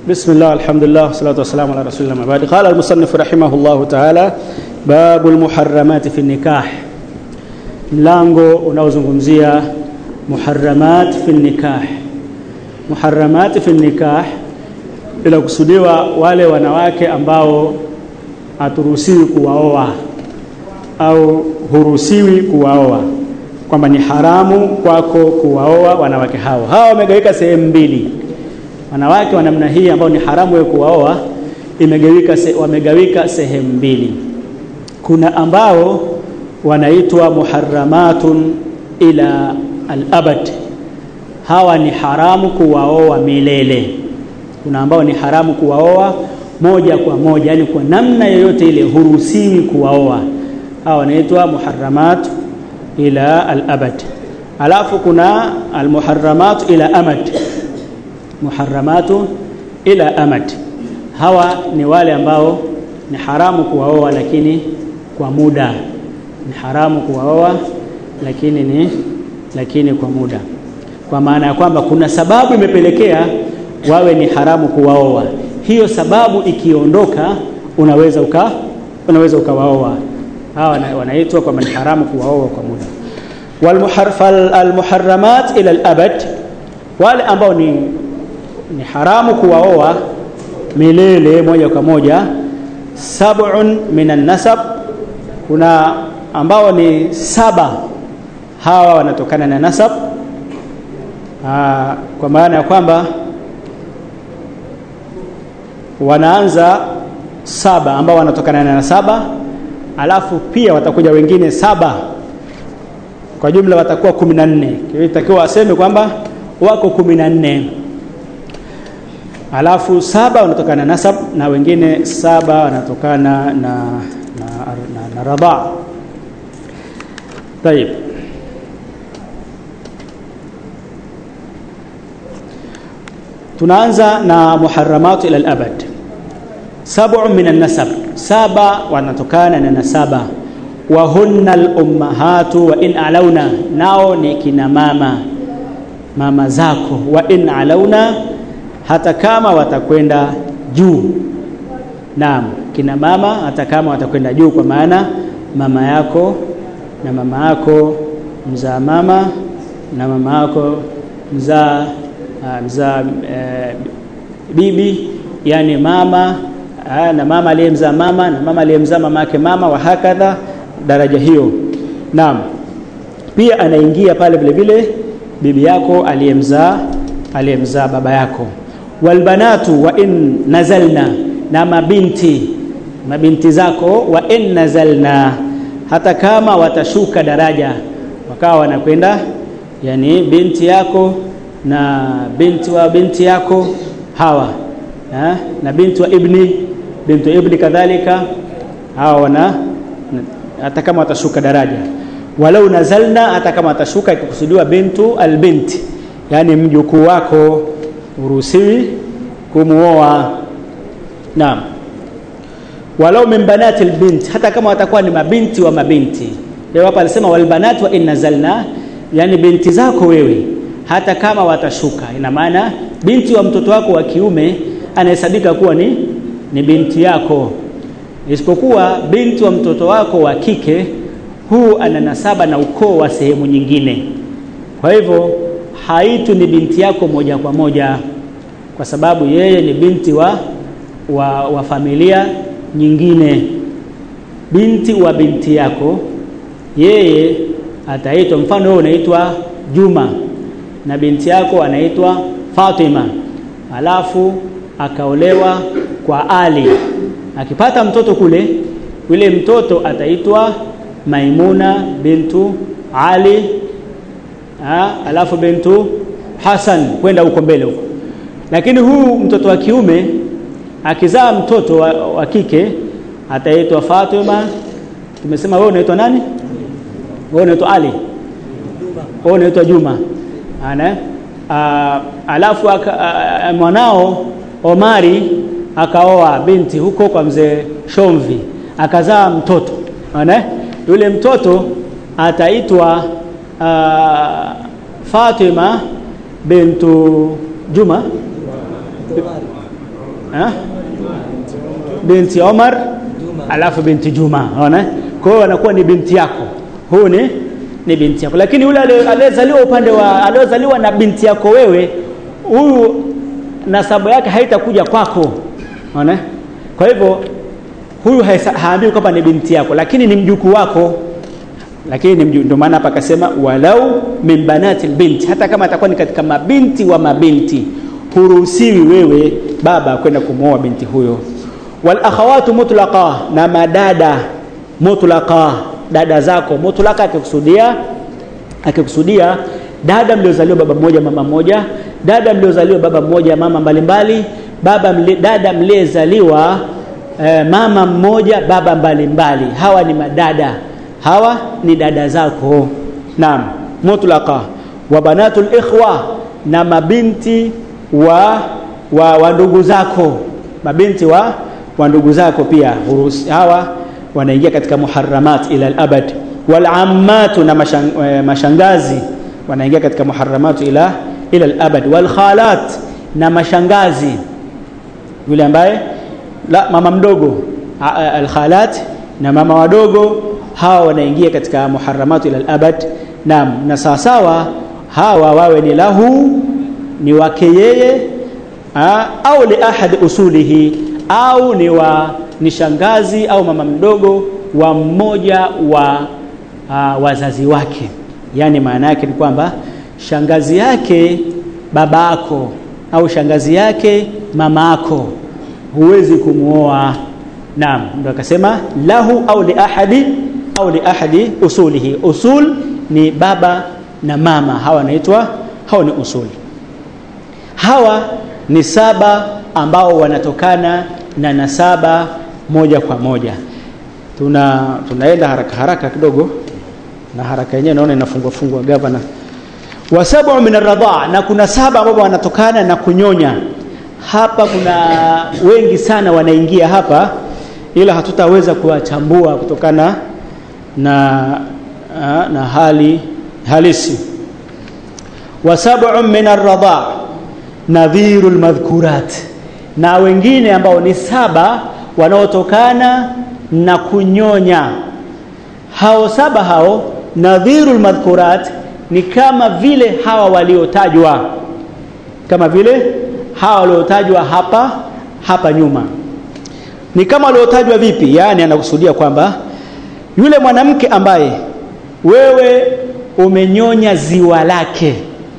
بسم الله الحمد لله والصلاة والسلام على رسول الله بعد قال المصنف رحمه الله تعالى باب المحرمات في النكاح mlango unaozungumzia muharramat fi nikah muharramat fi nikah bila kusudiwa wale wanawake ambao haturuhusiwi kuwaoa au huruhusiwi kuwaoa kwamba ni haramu kwako kuwaoa wanawake hao hawa wamegawika sehemu mbili wanawake wa namna hii ambao ni haramu wewe kuwaoa imegawika se, wamegawika sehemu mbili kuna ambao wanaitwa muharramatun ila al-abad hawa ni haramu kuwaoa milele kuna ambao ni haramu kuwaoa moja kwa moja yani kwa namna yoyote ile huruhusiwi kuwaoa hawa wanaitwa muharramat ila al-abad alafu kuna al-muharramat ila amad muharramatu ila amad hawa ni wale ambao ni haramu kuwaoa lakini kwa muda ni haramu kuwaoa lakini ni lakini kwa muda kwa maana ya kwamba kuna sababu imepelekea wawe ni haramu kuwaoa hiyo sababu ikiondoka unaweza uka unaweza ukawaoa hawa wanaitwa kwamba ni haramu kuwaoa kwa muda walmuharramat ila al-abad wale ambao ni ni haramu kuwaoa milele moja kwa moja sab'un minan nasab kuna ambao ni saba hawa wanatokana na nasab Aa, kwa maana ya kwamba wanaanza saba ambao wanatokana na saba alafu pia watakuja wengine saba kwa jumla watakuwa kumi na nne itakiwa aseme kwamba wako kumi na nne alafu saba wanatokana na nasab na wengine saba wanatokana na na, na, na radhaa طيب tunaanza na muharramatu ila al-abad sab'u min an-nasab saba wanatokana na nasaba wa hunna al-ummahatu wa in alauna nao ni kina mama mama zako wa in alauna hata kama watakwenda juu naam kina mama hata kama watakwenda juu kwa maana mama yako na mama yako mzaa mama na mama yako mzaa uh, mzaa uh, bibi yani mama uh, na mama aliyemzaa mama na mama aliyemzaa mama yake mama wa hakadha daraja hiyo naam pia anaingia pale vile vile bibi yako aliyemzaa aliyemzaa baba yako walbanatu wa in nazalna na mabinti mabinti zako wa in nazalna hata kama watashuka daraja wakawa wanakwenda yani binti yako na binti wa binti yako hawa ha? na binti wa ibni binti wa ibni kadhalika hawa wana hata kama watashuka daraja walau nazalna hata kama watashuka ikikusudiwa bintu albinti yani mjukuu wako uruhusiwi kumuoa naam walau min banati albint hata kama watakuwa ni mabinti wa mabinti leo hapa alisema walbanat wa in nazalna yani binti zako wewe hata kama watashuka ina maana binti wa mtoto wako wa kiume anahesabika kuwa ni ni binti yako isipokuwa binti wa mtoto wako wa kike huu ana nasaba na ukoo wa sehemu nyingine kwa hivyo haitu ni binti yako moja kwa moja kwa sababu yeye ni binti wa wa, wa familia nyingine binti wa binti yako yeye ataitwa mfano wewe unaitwa Juma na binti yako anaitwa Fatima alafu akaolewa kwa Ali akipata mtoto kule yule mtoto ataitwa Maimuna bintu Ali ha, alafu bintu Hassan kwenda huko mbele huko lakini huu mtoto wa kiume akizaa mtoto wa, wa kike ataitwa Fatima tumesema wewe unaitwa nani wewe unaitwa Ali wewe unaitwa Juma ana alafu aka, a, mwanao Omari akaoa binti huko kwa mzee Shomvi akazaa mtoto ana yule mtoto ataitwa Fatima bintu Juma ha? binti Omar alafu binti Juma unaona kwa hiyo anakuwa ni binti yako huu ni ni binti yako lakini yule aliyezaliwa upande wa aliyozaliwa na binti yako wewe huyu nasabu yake haitakuja kwako unaona kwa hivyo huyu haambiwi kwamba ni binti yako lakini ni mjukuu wako lakini ndio maana hapa akasema walau min banati binti hata kama atakuwa ni katika mabinti wa mabinti huruhusiwi wewe baba kwenda kumwoa binti huyo wal akhawatu mutlaqa na madada mutlaqa dada zako mutlaqa akikusudia akikusudia dada mliozaliwa baba mmoja mama mmoja dada mliozaliwa baba mmoja mama mbalimbali baba mli, dada mliyezaliwa eh, mama mmoja baba mbalimbali mbali. hawa ni madada hawa ni dada zako naam mutlaqa wa banatul ikhwa na mabinti wa wa, wa ndugu zako mabinti wa wa ndugu zako pia hurusi hawa wanaingia katika muharramat ila al-abad wal ammatu na mashang, e, mashangazi wanaingia katika muharramat ila ila al-abad wal khalat na mashangazi yule ambaye la mama mdogo al khalat na mama wadogo hawa wanaingia katika muharramatu ila al-abad naam na sawasawa hawa wawe ni lahu ni wake yeye au li ahad usulihi au ni wa ni shangazi au mama mdogo wa mmoja wa uh, wazazi wake yani maana yake ni kwamba shangazi yake baba yako au shangazi yake mama yako huwezi kumuoa naam ndio akasema lahu au li ahadi au li ahadi usulihi usul ni baba na mama hawa wanaitwa hawa ni usul hawa ni saba ambao wanatokana na nasaba moja kwa moja tuna tunaenda haraka haraka kidogo na haraka yenyewe naona inafungwa fungwa gavana wa sab'u min ar na kuna saba ambao wanatokana na kunyonya hapa kuna wengi sana wanaingia hapa ila hatutaweza kuwachambua kutokana na na hali halisi wa sab'u min ar nadhiru almadhkurat na wengine ambao ni saba wanaotokana na kunyonya hao saba hao nadhiru almadhkurat ni kama vile hawa waliotajwa kama vile hawa waliotajwa hapa hapa nyuma ni kama waliotajwa vipi yani anakusudia kwamba yule mwanamke ambaye wewe umenyonya ziwa lake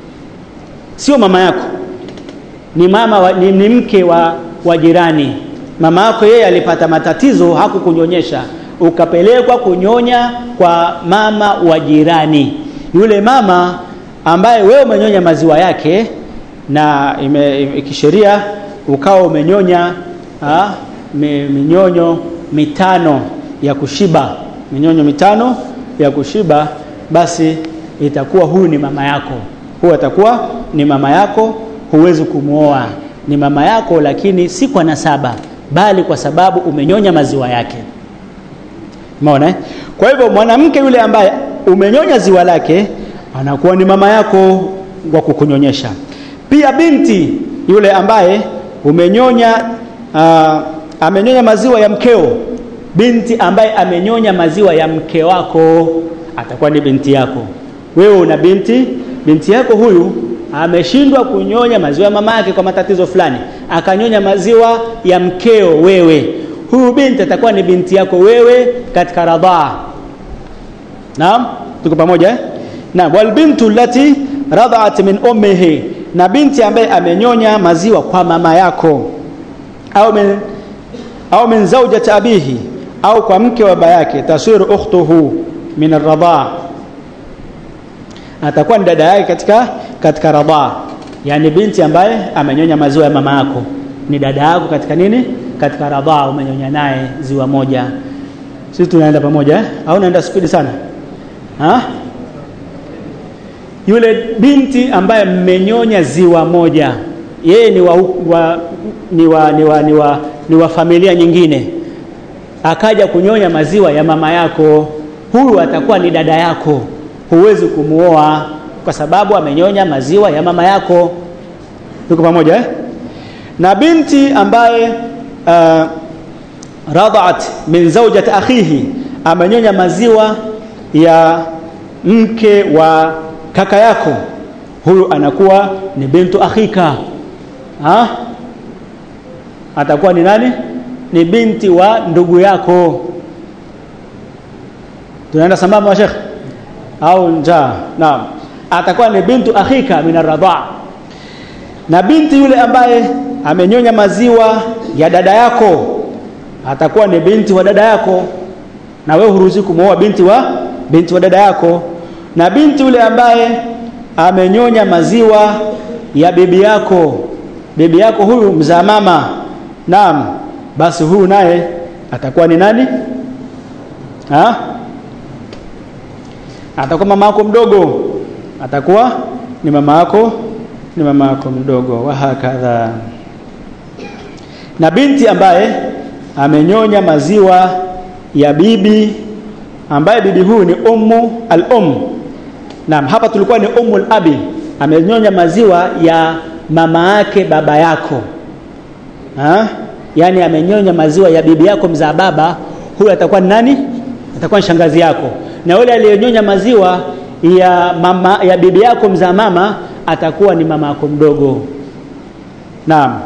sio mama yako ni mama wa, ni, ni mke wa, wa jirani mama yako yeye alipata matatizo hakukunyonyesha ukapelekwa kunyonya kwa mama wa jirani yule mama ambaye wewe umenyonya maziwa yake na kisheria ukawa umenyonya ha, me, minyonyo mitano ya kushiba minyonyo mitano ya kushiba basi itakuwa huyu ni mama yako huyu atakuwa ni mama yako huwezi kumwoa ni mama yako lakini si kwa nasaba bali kwa sababu umenyonya maziwa yake umeona eh? kwa hivyo mwanamke yule ambaye umenyonya ziwa lake anakuwa ni mama yako kwa kukunyonyesha pia binti yule ambaye umenyonya uh, amenyonya maziwa ya mkeo binti ambaye amenyonya maziwa ya mke wako atakuwa ni binti yako wewe una binti binti yako huyu ameshindwa kunyonya maziwa ya mama yake kwa matatizo fulani akanyonya maziwa ya mkeo wewe huyu binti atakuwa ni binti yako wewe katika radhaa naam tuko pamoja eh? naam wal bintu allati radhat min ummihi na binti ambaye amenyonya maziwa kwa mama yako au min au min zawjati abihi au kwa mke wa baba yake tasiru ukhtuhu min ar-radhaa atakuwa ni dada yake katika katika radhaa yani binti ambaye amenyonya maziwa ya mama yako ni dada yako katika nini katika radhaa umenyonya naye ziwa moja sisi tunaenda pamoja eh? au naenda spidi sana ha? yule binti ambaye mmenyonya ziwa moja yeye ni wa, wa, ni wa, ni wa, ni wa, ni wa familia nyingine akaja kunyonya maziwa ya mama yako huyu atakuwa ni dada yako huwezi kumuoa kwa sababu amenyonya maziwa ya mama yako tuko pamoja eh? na binti ambaye uh, radhat min zawjati akhihi amenyonya maziwa ya mke wa kaka yako huyu anakuwa ni bintu akhika ha? atakuwa ni nani ni binti wa ndugu yako tunaenda sambamba wa shekh au njaa naam atakuwa ni bintu akhika min arradha na binti yule ambaye amenyonya maziwa ya dada yako atakuwa ni binti wa dada yako na wewe huruhusi kumwoa binti wa binti wa dada yako na binti yule ambaye amenyonya maziwa ya bibi yako bibi yako huyu mzaa mama naam basi huyu naye atakuwa ni nani ha? atakuwa mama yako mdogo atakuwa ni mama yako ni mama yako mdogo wa hakadha na binti ambaye amenyonya maziwa ya bibi ambaye bibi huyu ni ummu al-um naam hapa tulikuwa ni ummu al-abi amenyonya maziwa ya mama yake baba yako ha? yani amenyonya maziwa ya bibi yako mzaa baba huyu atakuwa ni nani atakuwa ni shangazi yako na yule aliyenyonya maziwa ya mama ya bibi yako mzaa mama atakuwa ni mama yako mdogo naam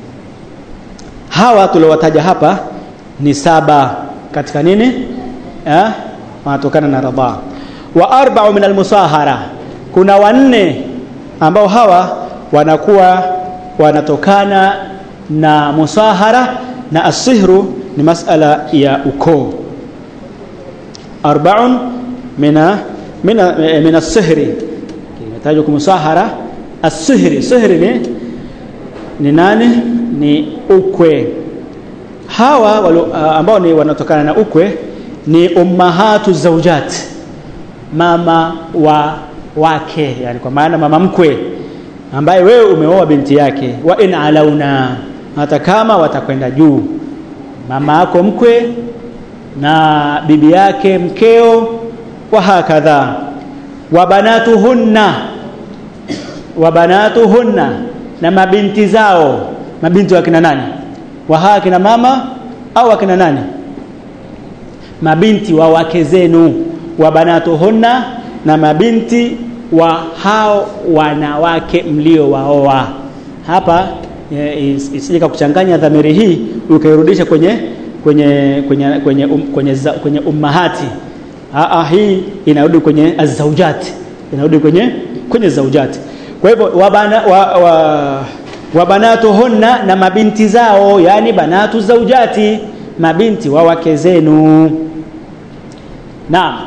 hawa tuliowataja hapa ni saba katika nini eh wanatokana na radha wa arba'u min almusahara kuna wanne ambao hawa wanakuwa wanatokana na musahara na asihru ni masala ya ukoo arba'un mina mina min as-sihri kimetajwa kumusahara as-sihri sihri ni ni nani ni ukwe hawa walu, uh, ambao ni wanatokana na ukwe ni ummahatu zaujat mama wa wake yani kwa maana mama mkwe ambaye wewe umeoa binti yake wa in alauna hata kama watakwenda juu mama yako mkwe na bibi yake mkeo wa hakadha wa banatuhunna wa banatuhunna na mabinti zao mabinti wa kina nani wa hawa kina mama au akina nani mabinti wa wake zenu wa banatuhunna na mabinti wa hao wanawake mliowaoa hapa e, isije kuchanganya dhamiri hii ukairudisha kwenye kwenye kwenye kwenye um, kwenye, za, kwenye ummahati Aa, hii inarudi kwenye azaujati inarudi kwenye kwenye zaujati kwa hivyo wabana wa, wa, wa banatuhunna na mabinti zao yani banatu zaujati mabinti wa wake zenu naam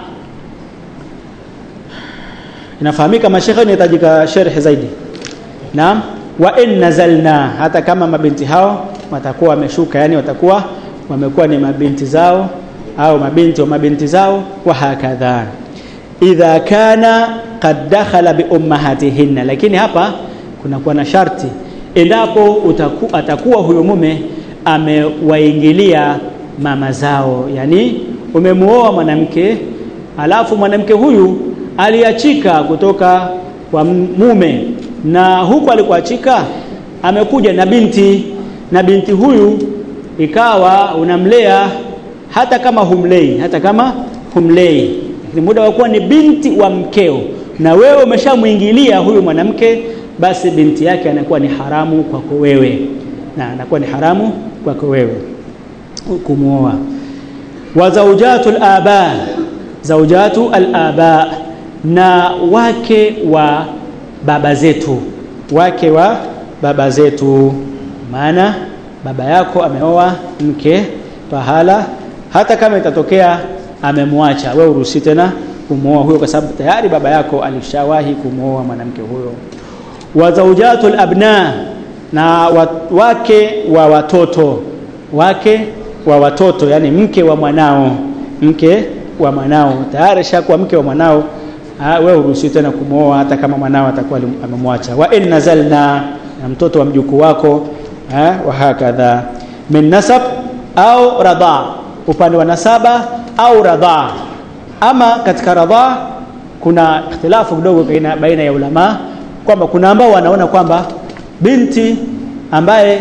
inafahamika mashekhe inahitajika sharh zaidi naam wa in nazalna hata kama mabinti hao watakuwa wameshuka yani watakuwa wamekuwa ni mabinti zao au mabinti wa mabinti zao wa hakadha idha kana qad dakhala bi ummahatihinna lakini hapa kuna kuwa na sharti endapo utaku, atakuwa huyo mume amewaingilia mama zao yani umemuoa mwanamke alafu mwanamke huyu aliachika kutoka kwa mume na huku alikuachika amekuja na binti na binti huyu ikawa unamlea hata kama humlei hata kama humlei lakini muda wa kuwa ni binti wa mkeo na wewe umeshamuingilia huyu mwanamke basi binti yake anakuwa ni haramu kwako wewe na anakuwa ni haramu kwako wewe kumuoa wa zaujatu al-aba zaujatu al-aba na wake wa baba zetu wake wa baba zetu maana baba yako ameoa mke pahala hata kama itatokea amemwacha wewe uruhusi tena kumwoa huyo kwa sababu tayari baba yako alishawahi kumwoa mwanamke huyo wa zaujatul abna na wake wa watoto wake wa watoto yani mke wa mwanao mke wa mwanao tayari shakuwa mke wa mwanao wewe uruhusi tena kumwoa hata kama mwanao atakuwa amemwacha wa in nazalna na mtoto wa mjukuu wako ha, wa hakadha min nasab au radha upande wa nasaba au radha ama katika radha kuna ikhtilafu kidogo baina ya ulama kwamba kuna ambao wanaona kwamba binti ambaye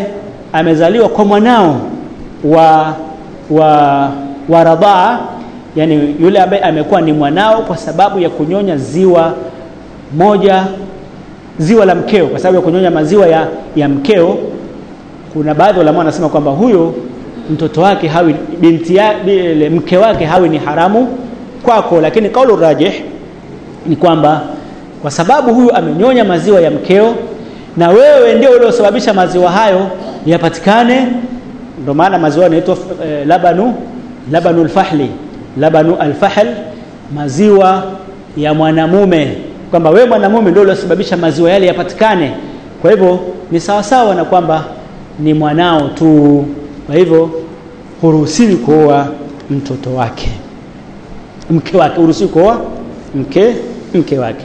amezaliwa kwa mwanao wa wa wa radhaa yani yule ambaye amekuwa ni mwanao kwa sababu ya kunyonya ziwa moja ziwa la mkeo kwa sababu ya kunyonya maziwa ya, ya mkeo kuna baadhi walamaa wanasema kwamba huyo mtoto wake hawi binti ya, bile, mke wake hawi ni haramu kwako lakini kaulu rajih ni kwamba kwa sababu huyu amenyonya maziwa ya mkeo na wewe ndio uliosababisha maziwa hayo yapatikane ndio maana maziwa yanaitwa eh, labanu labanu alfahli labanu alfahl maziwa ya mwanamume kwamba wewe mwanamume ndio uliosababisha maziwa yale yapatikane kwa hivyo ni sawasawa na kwamba ni mwanao tu kwa hivyo huruhusiwi kuoa mtoto wake mke wake huruhusiwi kuoa mke mke wake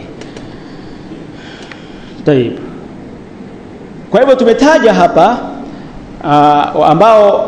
Taib. Kwa hivyo tumetaja hapa uh, ambao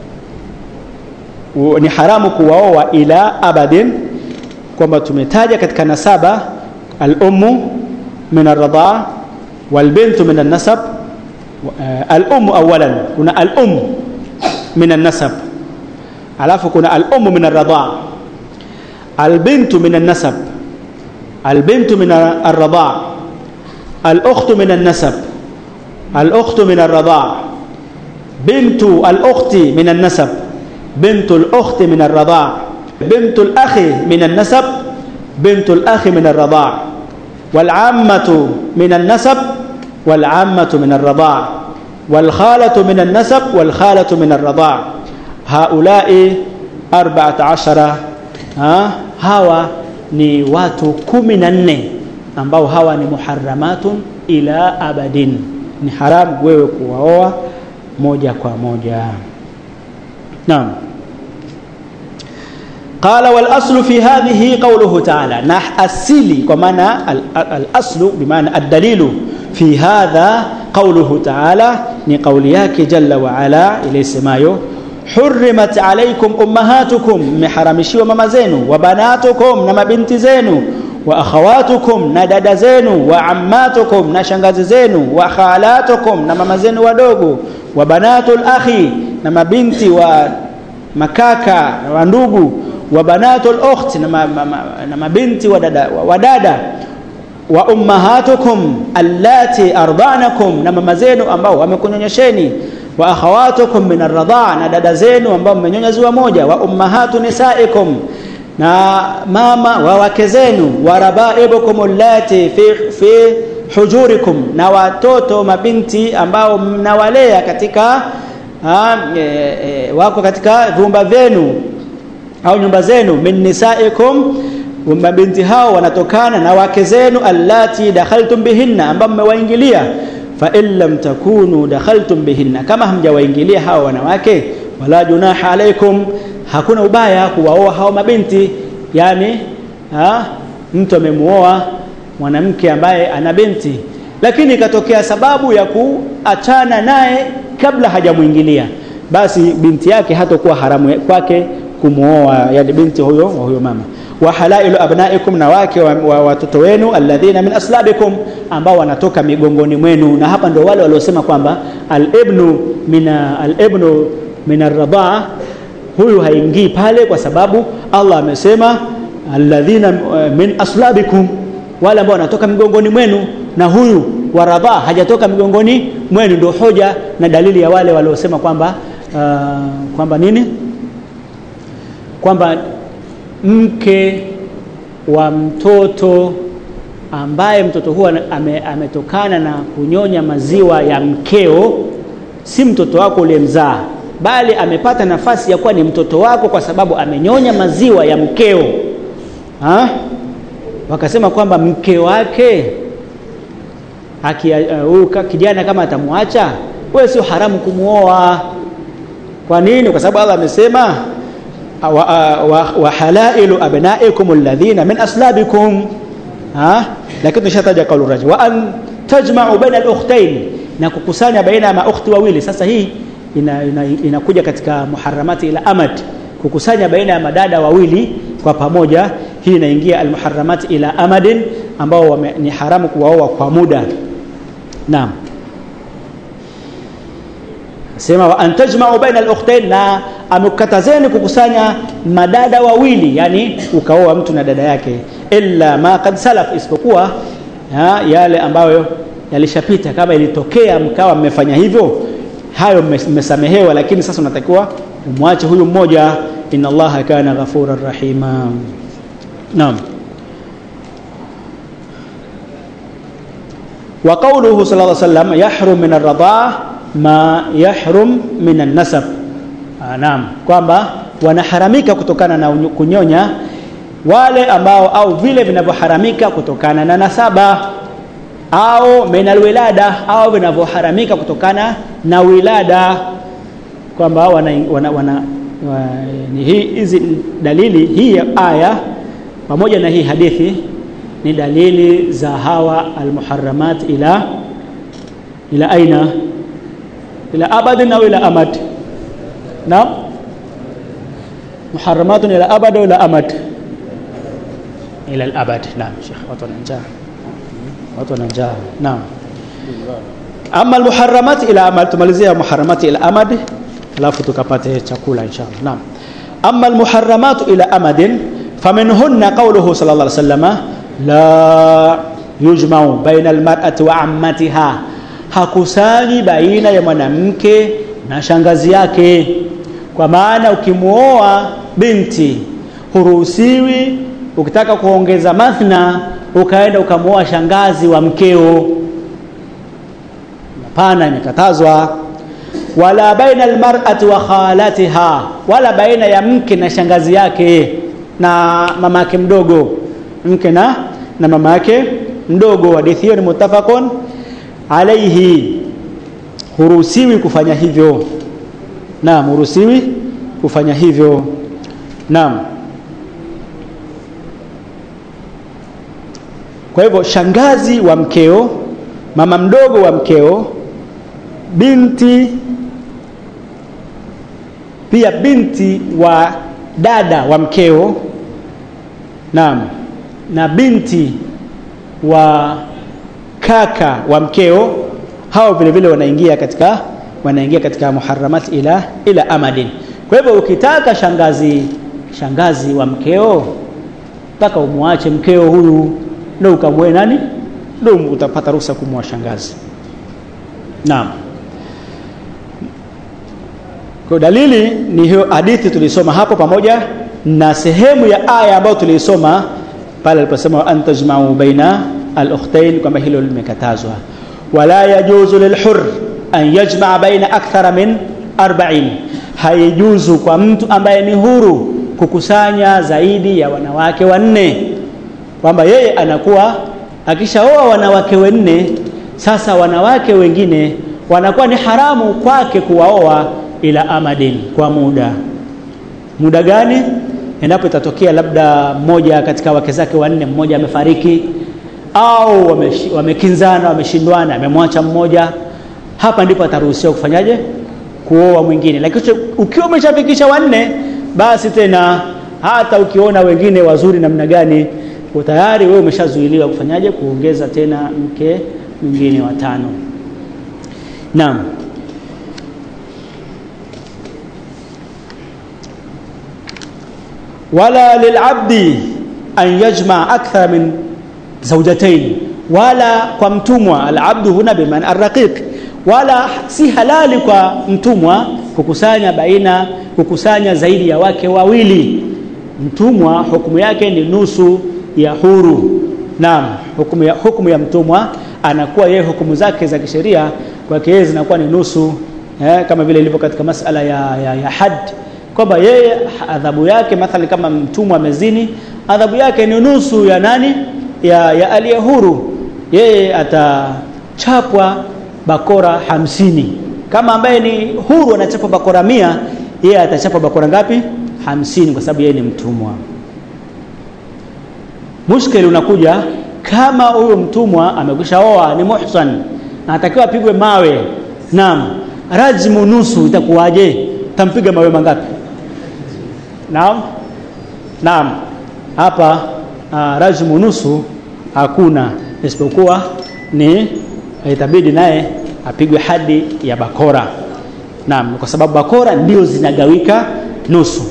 uh, ni haramu kuwaoa ila abadin kwamba tumetaja katika nasaba al-ummu min ar-radhaa wal-bintu min an-nasab uh, al-ummu awalan kuna al-ummu min an-nasab alafu kuna al-ummu min ar-radhaa al-bintu min an-nasab al-bintu min ar-radhaa الأخت من النسب الأخت من الرضاع بنت الأخت من النسب بنت الأخت من الرضاع بنت الأخ من النسب بنت الأخ من الرضاع والعامة من النسب والعامة من الرضاع والخالة من النسب والخالة من الرضاع هؤلاء أربعة عشر ها هوا ni watu kumi na nne ambao hawa ni muharramatun ila abadin ni haramu wewe kuwaoa moja kwa moja naam قال والاصل في هذه قوله تعالى نح asili kwa maana الاصل بمعنى الدليل في هذا قوله تعالى ni kauli yake jalla wa ala iliyosemayo حرمت عليكم امهاتكم محرمشيوا mama zenu wa banatukum na mabinti zenu wa akhawatukum na dada zenu wa ammatukum na shangazi zenu wa khalatukum na mama zenu wadogo wa banatul akhi na mabinti wa makaka wa ndugu wa banatul ukht na, ma, ma, ma, na mabinti wa dada wa, wa dada wa ummahatukum allati ardanakum na mama zenu ambao wamekunyonyesheni wa akhawatukum min arradha na dada zenu ambao mmenyonya ziwa moja wa ummahatu nisaikum na mama wa wake zenu wa rabaibukum allati fi fi hujurikum na watoto mabinti ambao mnawalea katika ha, e, e, wako katika vyumba vyenu au nyumba zenu min nisaikum mabinti hao wanatokana na wake zenu allati dakhaltum bihinna ambao mmewaingilia fa in lam takunu dakhaltum bihinna kama hamjawaingilia hao wanawake wala junaha alaikum hakuna ubaya kuwaoa hao mabinti yani ha, mtu amemuoa mwanamke ambaye ana binti lakini ikatokea sababu ya kuachana naye kabla hajamuingilia basi binti yake hatakuwa haramu kwake kumuoa yani binti huyo wa huyo mama wa halailu abnaikum na wake wa, wa watoto wenu alladhina min aslabikum ambao wanatoka migongoni mwenu na hapa ndio wale waliosema kwamba alibnu min alibnu min arradaa huyu haingii pale kwa sababu Allah amesema alladhina uh, min aslabikum wale ambao wanatoka migongoni mwenu na huyu wa radhaa hajatoka migongoni mwenu ndio hoja na dalili ya wale waliosema kwamba uh, kwamba nini kwamba mke wa mtoto ambaye mtoto huo ame, ametokana na kunyonya maziwa ya mkeo si mtoto wako uliyemzaa bali amepata nafasi ya kuwa ni mtoto wako kwa sababu amenyonya maziwa ya mkeo ha? wakasema kwamba mke wake huyu uh, kijana kama atamwacha wewe sio haramu kumuoa kwa nini kwa sababu Allah amesema wa, wa, wa halailu abnaikum alladhina min aslabikum ha lakini tushataja kaulu rajul wa an tajma'u baina al-ukhtayn na kukusanya baina ya maukti wawili sasa hii inakuja ina, ina, ina katika muharramati ila amad kukusanya baina ya madada wawili kwa pamoja hii inaingia almuharramati ila amadin ambao wame, ni haramu kuwaoa kwa muda naam sema wa antajma'u baina al-ukhtayn na amekatazeni kukusanya madada wawili yani ukaoa mtu na dada yake illa ma qad salaf isipokuwa ha, yale ambayo yalishapita kama ilitokea mkawa mmefanya hivyo hayo mmesamehewa lakini sasa unatakiwa umwache huyu mmoja inna allaha kana ghafurar rahima naam wa qawluhu sallallahu alaihi wasallam yahrum min ar-radhaa ma yahrum min an-nasab naam kwamba wanaharamika kutokana na kunyonya wale ambao au vile vinavyoharamika kutokana na nasaba au min alwilada au vinavyoharamika kutokana na wilada kwamba wana, wana, wana wa, ni hii hizi dalili hii aya pamoja na hii hadithi ni dalili za hawa almuharramat ila ila aina ila abadin au ila amad naam muharramatun ila abad au ila amad ila al-abad naam sheikh watu wana njaa watu wana njaa naam ama almuharramat ila amad tumalizia muharramat ila amad alafu tukapate chakula inshallah naam ama almuharramat ila amadin faminhunna qawluhu sallallahu alaihi wasallam la yujma'u baina almar'ati wa ammatiha hakusanyi baina ya mwanamke na shangazi yake kwa maana ukimuoa binti huruhusiwi ukitaka kuongeza mathna ukaenda ukamuoa shangazi wa mkeo hapana imekatazwa wala baina almar'ati wa khalatiha wala baina ya mke na shangazi yake na mama yake mdogo mke na na mama yake mdogo hadithi hiyo ni mutafaqun alaihi huruhusiwi kufanya hivyo naam huruhusiwi kufanya hivyo naam kwa hivyo shangazi wa mkeo mama mdogo wa mkeo binti pia binti wa dada wa mkeo naam na binti wa kaka wa mkeo hao vile vile wanaingia katika wanaingia katika muharramat ila ila amadin kwa hivyo ukitaka shangazi shangazi wa mkeo mpaka umwache mkeo huyu ndio ukamwe nani ndio utapata ruhusa kumwa shangazi naam kwa dalili ni hiyo hadithi tulisoma hapo pamoja na sehemu ya aya ambayo tulisoma pale aliposema antajma'u baina al-ukhtayn kwamba hilo limekatazwa wala yajuzu lilhur an yajma'a baina akthara min 40 haijuzu kwa mtu ambaye ni huru kukusanya zaidi ya wanawake wanne kwamba yeye anakuwa akishaoa wanawake wanne sasa wanawake wengine wanakuwa ni haramu kwake kuwaoa ila amadin kwa muda muda gani endapo itatokea labda mmoja katika wake zake wanne mmoja amefariki au wamekinzana wameshindwana amemwacha mmoja hapa ndipo ataruhusiwa kufanyaje kuoa mwingine lakini ukiwa umeshafikisha wanne basi tena hata ukiona wengine wazuri namna gani tayari wewe umeshazuiliwa kufanyaje kuongeza tena mke mwingine watano naam wala lilabdi an yajma akthar min zawjatayn wala kwa mtumwa alabdu huna biman arraqiq wala si halali kwa mtumwa kukusanya baina kukusanya zaidi ya wake wawili mtumwa hukumu yake ni nusu ya huru naam hukumu ya, hukumu ya mtumwa anakuwa yeye hukumu zake za kisheria kwake yeye zinakuwa ni nusu eh, kama vile ilivyo katika masala ya, ya, ya had kwamba yeye adhabu yake mathalan kama mtumwa amezini adhabu yake ni nusu ya nani ya, ya aliye huru yeye atachapwa bakora hamsini kama ambaye ni huru anachapwa bakora mia yeye atachapwa bakora ngapi hamsini kwa sababu yeye ni mtumwa mushkeli unakuja kama huyo mtumwa amekwisha oa ni muhsan na atakiwa apigwe mawe naam rajmu nusu itakuwaje tampiga mawe mangapi naam naam hapa uh, rajmu nusu hakuna isipokuwa ni itabidi naye apigwe hadi ya bakora naam kwa sababu bakora ndio zinagawika nusu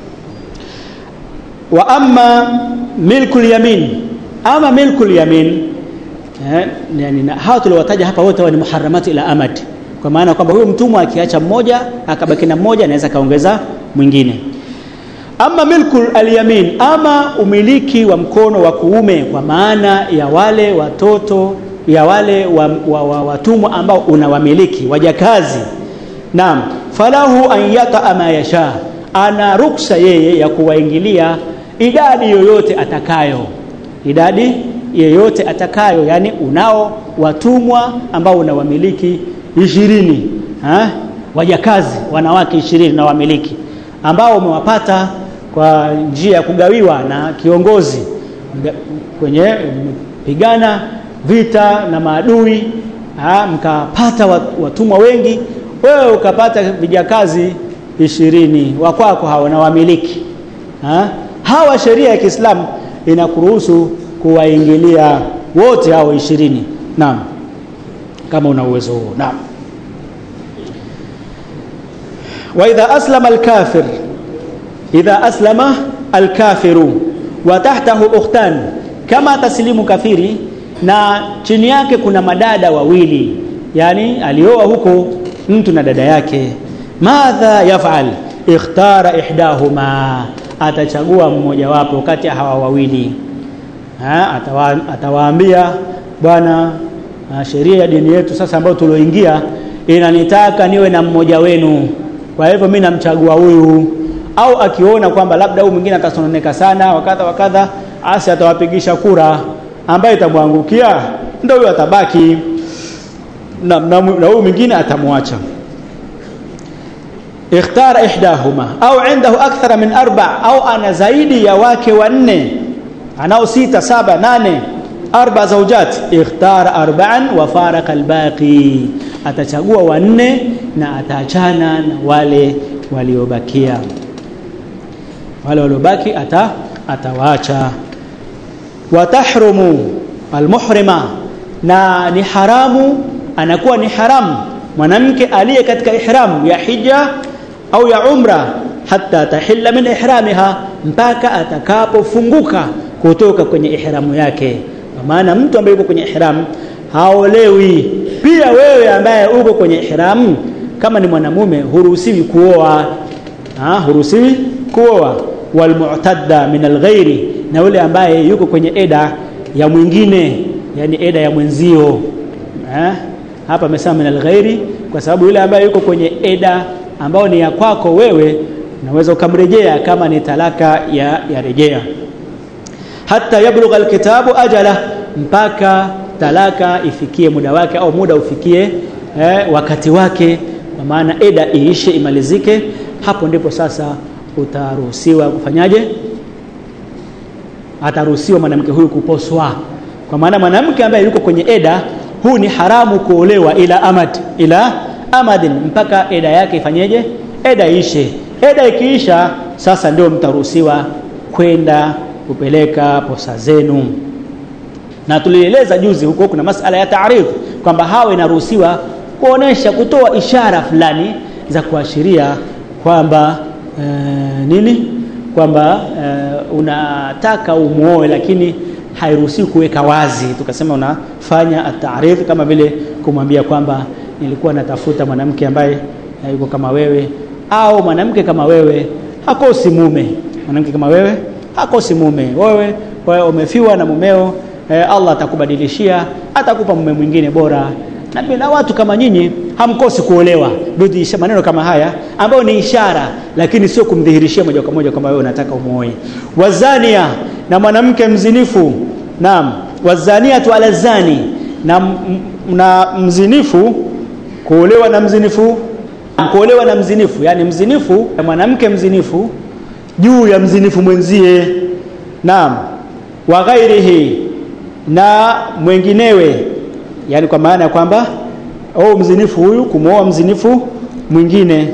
wa amma milkul yamin ama milkul yamin eh, yani na hawa tuliowataja hapa wote wa ni muharramatu ila amad kwa maana kwamba huyo mtumwa akiacha mmoja akabaki na mmoja anaweza kaongeza mwingine ama milkul alyamin ama umiliki wa mkono wa kuume kwa maana ya wale watoto ya wale wa, wa, wa, watumwa ambao unawamiliki wajakazi naam falahu an yataa ma yasha ana ruksa yeye ya kuwaingilia idadi yoyote atakayo idadi yeyote atakayo yani unao watumwa ambao unawamiliki ishirini ha? wajakazi wanawake ishirini na wamiliki ambao umewapata kwa njia ya kugawiwa na kiongozi kwenye pigana vita na maadui ha? mkapata watumwa wengi wewe ukapata vijakazi ishirini wakwako hawa na wamiliki ha? hawa sheria ya Kiislamu inakuruhusu kuwaingilia wote hao ishirini naam kama una uwezo huo naam wa idha aslama alkafir idha aslama alkafiru wa tahtahu ukhtan kama taslimu kafiri na chini yake kuna madada wawili yani alioa huko mtu na dada yake madha yafal ikhtara ihdahuma atachagua mmoja wapo kati ya hawa wawili ha, atawa, atawaambia bwana sheria ya dini yetu sasa ambayo tulioingia inanitaka niwe na mmoja wenu kwa hivyo mimi namchagua huyu au akiona kwamba labda huyu mwingine atasononeka sana wakadha wakadha asi atawapigisha kura ambaye itamwangukia ndio huyo atabaki na, na, na huyu mwingine atamwacha ikhtara ihdahuma au indahu akthara min arba au ana zaidi ya wake wanne anao sita saba nane arba zaujat ikhtara arba'an wa faraka albaqi atachagua wanne na ataachana na wale waliobakia wale waliobaki ata atawaacha watahrumu almuhrima na ni haramu anakuwa ni haramu mwanamke aliye katika ihram ya hija au ya umra hata tahilla min ihramiha mpaka atakapofunguka kutoka kwenye ihramu yake kwa maana mtu ambaye yuko kwenye ihram haolewi pia wewe ambaye uko kwenye ihram kama ni mwanamume huruhusiwi kuoa ha huruhusiwi kuoa walmu'tadda min alghairi na yule ambaye yuko kwenye eda ya mwingine yani eda ya mwenzio ha? hapa amesema min alghairi kwa sababu yule ambaye yuko kwenye eda ambao ni ya kwako wewe unaweza ukamrejea kama ni talaka ya, ya rejea hata yablugha alkitabu ajala mpaka talaka ifikie muda wake au muda ufikie eh, wakati wake kwa maana eda iishe imalizike hapo ndipo sasa utaruhusiwa kufanyaje ataruhusiwa mwanamke huyu kuposwa kwa maana mwanamke ambaye yuko kwenye eda huu ni haramu kuolewa ila amad ila amadin mpaka eda yake ifanyeje eda ishe eda ikiisha sasa ndio mtaruhusiwa kwenda kupeleka posa zenu na tulieleza juzi huko kuna masala ya taarif kwamba hawa inaruhusiwa kuonesha kutoa ishara fulani za kuashiria kwamba e, nini kwamba e, unataka umuoe lakini hairuhusiwi kuweka wazi tukasema unafanya ataarifu kama vile kumwambia kwamba nilikuwa natafuta mwanamke ambaye yuko kama wewe au mwanamke kama wewe hakosi mume mwanamke kama wewe hakosi mume wewe wewe umefiwa na mumeo eh, Allah atakubadilishia atakupa mume mwingine bora na bila watu kama nyinyi hamkosi kuolewa ndio maneno kama haya ambayo ni ishara lakini sio kumdhihirishia moja kwa moja kwamba wewe unataka umuoe wazania na mwanamke mzinifu naam wazaniatu ala zani na, na mzinifu kuolewa na mzinifu kuolewa na mzinifu yani mzinifu mwanamke mzinifu juu ya mzinifu mwenzie naam wa ghairihi na mwenginewe yani kwa maana ya kwamba au mzinifu huyu kumwoa mzinifu mwingine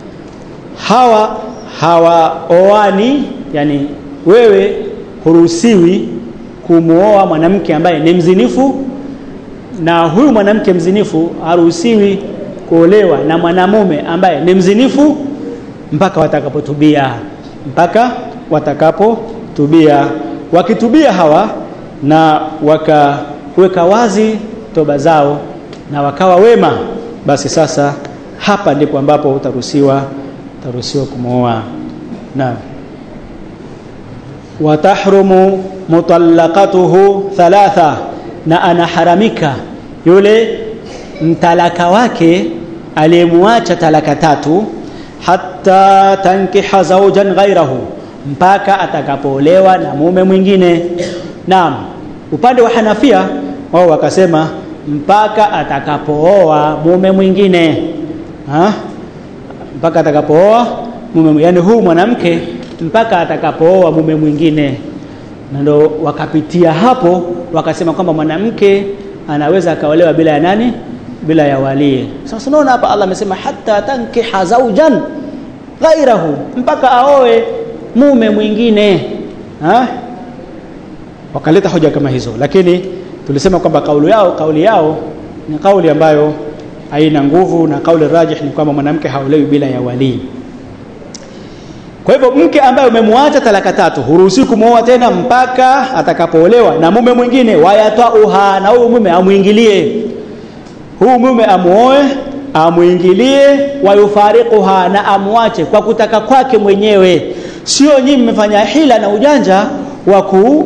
hawa hawaoani yani wewe huruhusiwi kumwoa mwanamke ambaye ni mzinifu na huyu mwanamke mzinifu haruhusiwi kuolewa na mwanamume ambaye ni mzinifu mpaka watakapotubia mpaka watakapotubia wakitubia hawa na wakaweka wazi toba zao na wakawa wema basi sasa hapa ndipo ambapo utaruhusiwa utaruhusiwa kumwoa naam watahrumu mutallaqatuhu thalatha na anaharamika yule mtalaka wake aliyemwacha talaka tatu hatta tankiha zawjan ghairahu mpaka atakapoolewa na mume mwingine naam upande wa Hanafia wao wakasema mpaka atakapooa mume mwingine ha? mpaka atakapooa mume yani huu mwanamke mpaka atakapooa mume mwingine na ndo wakapitia hapo wakasema kwamba mwanamke anaweza akaolewa bila ya nani bila ya wali sasa unaona hapa Allah amesema hatta tankiha zawjan ghairahu mpaka aoe mume mwingine ha? wakaleta hoja kama hizo lakini tulisema kwamba kauli yao kauli yao ni kauli ambayo haina nguvu na kauli rajih ni kwamba mwanamke haolewi bila ya walii kwa hivyo mke ambaye umemwacha talaka tatu huruhusiwi kumwoa tena mpaka atakapoolewa na mume mwingine wayatauha na huyu mume amwingilie huyu mume amuoe amwingilie wayufariquha na amwache kwa kutaka kwake mwenyewe sio nyinyi mmefanya hila na ujanja wa ku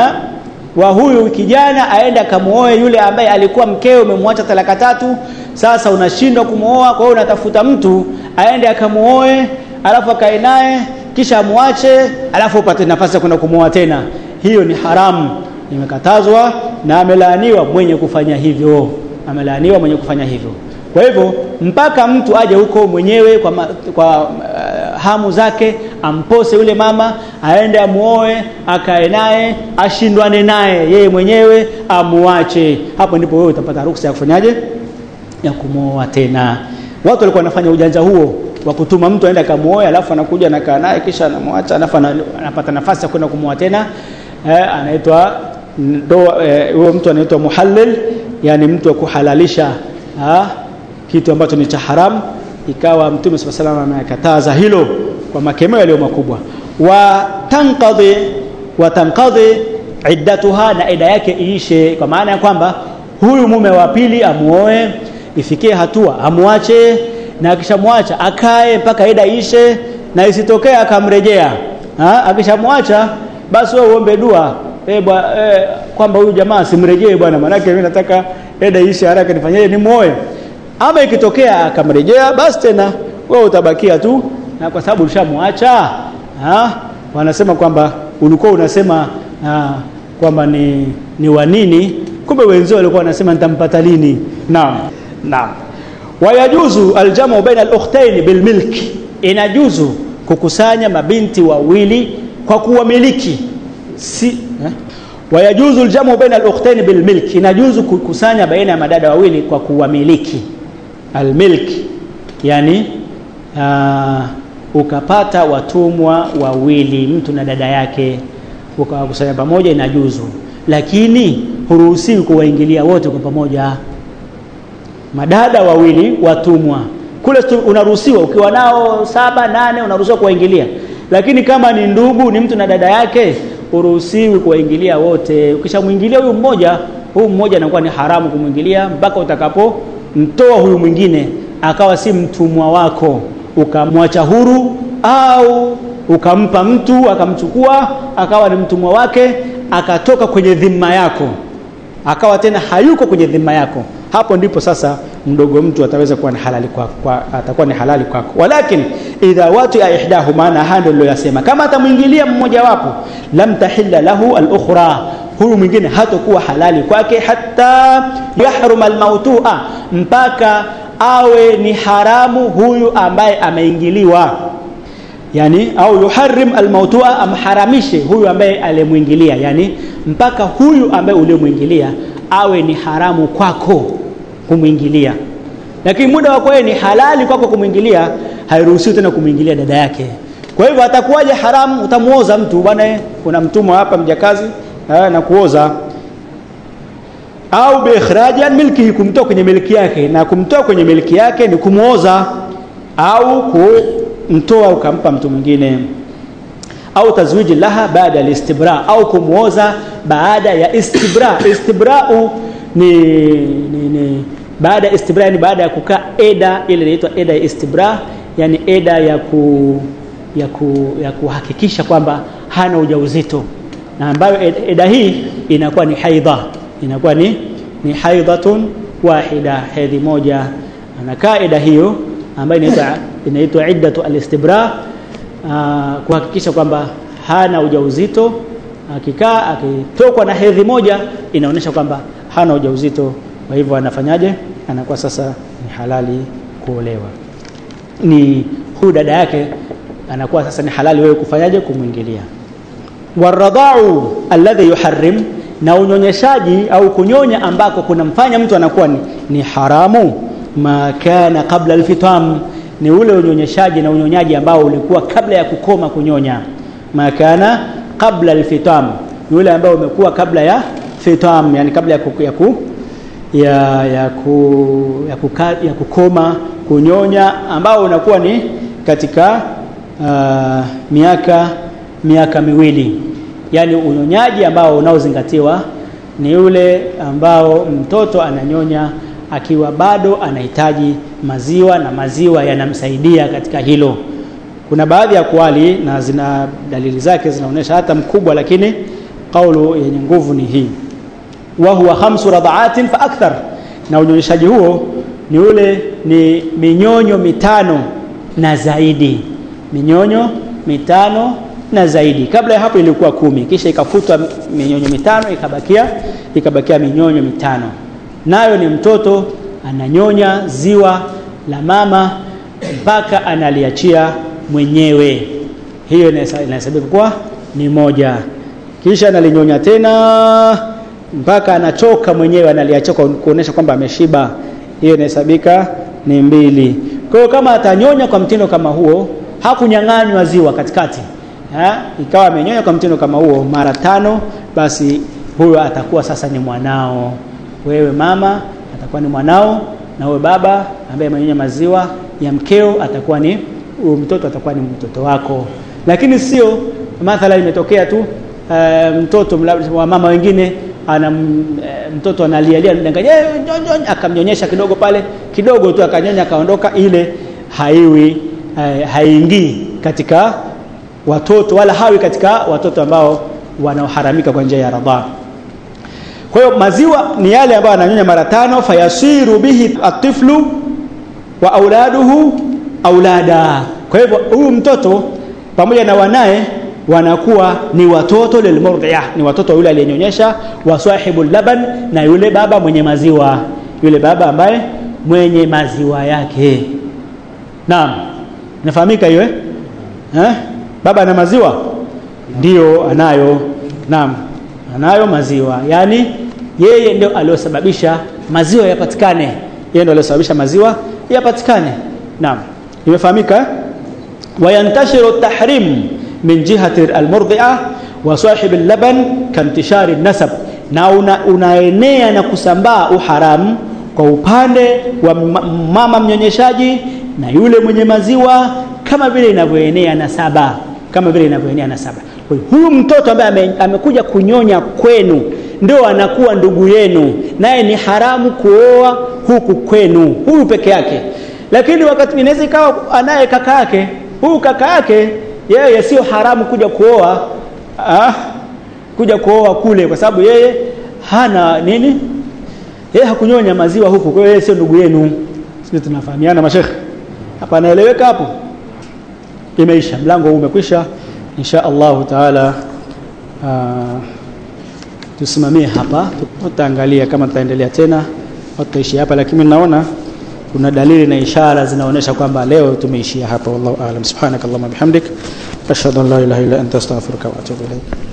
wa huyu kijana aende akamuoe yule ambaye alikuwa mkeo umemwacha talaka tatu sasa unashindwa kumuoa kwa hiyo unatafuta mtu aende akamuoe alafu akae naye kisha amwache alafu upate nafasi ya kwenda kumuoa tena hiyo ni haramu imekatazwa na amelaaniwa mwenye kufanya hivyo amelaaniwa mwenye kufanya hivyo kwa hivyo mpaka mtu aje huko mwenyewe kwa, ma, kwa uh, hamu zake ampose yule mama aende amuoe akae naye ashindwane naye yeye mwenyewe amuache hapo ndipo wewe utapata ruksa ya kufanyaje ya kumwoa tena watu walikuwa wanafanya ujanja huo wa kutuma mtu aende akamuoe alafu anakuja anakaa naye kisha anamwacha alafu anapata nafasi ya kwenda kumwoa tena eh, anaitwa huyo eh, mtu anaitwa muhallil yani mtu wa kuhalalisha ha, kitu ambacho ni cha haramu ikawa mtume swalla salam amekataza hilo kwa makemeo yaliyo makubwa wa tanqadhi wa tanqadhi iddatuha na ida yake iishe kwa maana ya kwamba huyu mume wa pili amuoe ifikie hatua amwache na akishamwacha akae mpaka ida ishe na isitokee akamrejea akishamwacha basi wewe uombe dua eh bwa eh, kwamba huyu jamaa simrejee bwana manake mimi nataka ida ishe haraka nifanyeje nimuoe ama ikitokea akamrejea basi tena wewe utabakia tu na kwa sababu ulishamwacha wanasema kwamba ulikuwa unasema kwamba ni ni wa nini kumbe wenzao walikuwa wanasema nitampata lini naam naam wayajuzu aljamu baina al-ukhtayn bilmilk inajuzu kukusanya mabinti wawili kwa kuwamiliki si eh? wayajuzu aljamu baina al-ukhtayn bilmilk inajuzu kukusanya baina ya madada wawili kwa kuwamiliki almilk yani uh, ukapata watumwa wawili mtu na dada yake ukawakusanya pamoja inajuzu lakini huruhusiwi kuwaingilia wote kwa pamoja madada wawili watumwa kule unaruhusiwa ukiwa nao saba nane unaruhusiwa kuwaingilia lakini kama ni ndugu ni mtu na dada yake uruhusiwi kuwaingilia wote ukishamwingilia huyu mmoja huyu mmoja anakuwa ni haramu kumwingilia mpaka utakapomtoa huyu mwingine akawa si mtumwa wako ukamwacha huru au ukampa mtu akamchukua akawa ni mtumwa wake akatoka kwenye dhima yako akawa tena hayuko kwenye dhima yako hapo ndipo sasa mdogo mtu ataweza kuwa ni halali kwako kwa, atakuwa ni halali kwako walakin idha watu ya ihdahu maana haya ndio yasema kama atamwingilia mmoja wapo lam tahilla lahu al-ukhra huyu mwingine hatakuwa halali kwake hata yahruma al-mautua mpaka awe ni haramu huyu ambaye ameingiliwa yani au yuharrim almautua amharamishe huyu ambaye alimwingilia yani mpaka huyu ambaye uliomwingilia awe ni haramu kwako kumwingilia lakini muda wako ni halali kwako kumwingilia hairuhusiwi tena kumwingilia dada yake kwa hivyo atakuwaje haramu utamuoza mtu bwana kuna mtumwa hapa mjakazi na kuoza au biikhraji an milkihi kumtoa kwenye miliki yake na kumtoa kwenye miliki yake ni kumwoza au kumtoa ukampa mtu mwingine au tazwiji laha baada ya istibra au kumwoza baada ya istibra istibrau ni, ni, ni baada ya istibra yani baada ya kukaa eda ile inaitwa eda ya istibra yani eda ya ku ya, ku, ya kuhakikisha kwamba hana ujauzito na ambayo eda, eda hii inakuwa ni haidha inakuwa ni ni haidhatun wahida hedhi moja anakaa eda hiyo ambayo inaitwa inaitwa iddatu alistibra kuhakikisha kwamba hana ujauzito akikaa akitokwa na hedhi moja inaonyesha kwamba hana ujauzito kwa hivyo anafanyaje anakuwa sasa ni halali kuolewa ni huyu dada yake anakuwa sasa ni halali wewe kufanyaje kumwingilia waradhau alladhi yuharrim na unyonyeshaji au kunyonya ambako kunamfanya mtu anakuwa ni, ni haramu ma kana qabla alfitam ni ule unyonyeshaji na unyonyaji ambao ulikuwa kabla ya kukoma kunyonya ma kana qabla alfitam ni ule ambao umekuwa kabla ya fitam yani kabla ya, ku, ya, ku, ya, ya, ku, ya, kuka, ya kukoma kunyonya ambao unakuwa ni katika uh, miaka miaka miwili yani unyonyaji ambao unaozingatiwa ni ule ambao mtoto ananyonya akiwa bado anahitaji maziwa na maziwa yanamsaidia katika hilo kuna baadhi ya kuali na zina dalili zake zinaonyesha hata mkubwa lakini kaulu yenye nguvu ni hii wa huwa khamsu radhaatin fa akthar na unyonyeshaji huo ni ule ni minyonyo mitano na zaidi minyonyo mitano na zaidi kabla ya hapo ilikuwa kumi kisha ikafutwa minyonyo mitano ikabakia ikabakia minyonyo mitano nayo ni mtoto ananyonya ziwa la mama mpaka analiachia mwenyewe hiyo inahesabika kuwa ni moja kisha analinyonya tena mpaka anachoka mwenyewe analiachia kuonesha kwamba ameshiba hiyo inahesabika ni mbili kwa hiyo kama atanyonya kwa mtindo kama huo hakunyang'anywa ziwa katikati ha? ikawa amenyonya kwa mtindo kama huo mara tano basi huyo atakuwa sasa ni mwanao wewe mama atakuwa ni mwanao na wewe baba ambaye amenyonya maziwa ya mkeo atakuwa ni mtoto atakuwa ni mtoto wako lakini sio mathala imetokea tu uh, mtoto wa mama wengine ana mtoto analialia mdanganya akamnyonyesha kidogo pale kidogo tu akanyonya akaondoka ile haiwi uh, haingii katika watoto wala hawi katika watoto ambao wanaoharamika kwa njia ya radhaa kwa hiyo maziwa ni yale ambayo ananyonya mara tano fayasiru bihi atiflu wa auladuhu aulada kwa hivyo huyu mtoto pamoja na wanaye wanakuwa ni watoto lilmurdhiya ni watoto yule aliyenyonyesha wa sahibu laban na yule baba mwenye maziwa yule baba ambaye mwenye maziwa yake naam inafahamika hiyo eh? eh baba ana maziwa ndio anayo naam anayo maziwa yani yeye ndio aliyosababisha maziwa yapatikane yeye ndio aliyosababisha maziwa yapatikane naam imefahamika wayantashiru tahrim min jihati almurdhi'a wa sahib allaban kantishari nasab na una, unaenea na kusambaa uharamu kwa upande wa mama mnyonyeshaji na yule mwenye maziwa kama vile inavyoenea nasaba kama vile inavyoenea nasaba huyu mtoto ambaye amekuja kunyonya kwenu ndio anakuwa ndugu yenu naye ni haramu kuoa huku kwenu huyu peke yake lakini wakati inaweza ikawa anaye kaka yake huyu kaka yake yeye sio haramu kuja kuoa ah, kuja kuoa kule kwa sababu yeye hana nini yeye hakunyonya maziwa huku kwa hiyo yeye sio ndugu yenu sisi tunafahamiana mashekhe hapa anaeleweka hapo imeisha mlango huu umekwisha insha Allah taala uh, tusimamie hapa tutaangalia kama tutaendelea tena tutaishi hapa lakini naona kuna dalili na ishara zinaonyesha kwamba leo tumeishia hapa wallahu aalam subhanakallahumma bihamdik ashhadu an la ilaha illa anta astaghfiruka wa atubu ilaik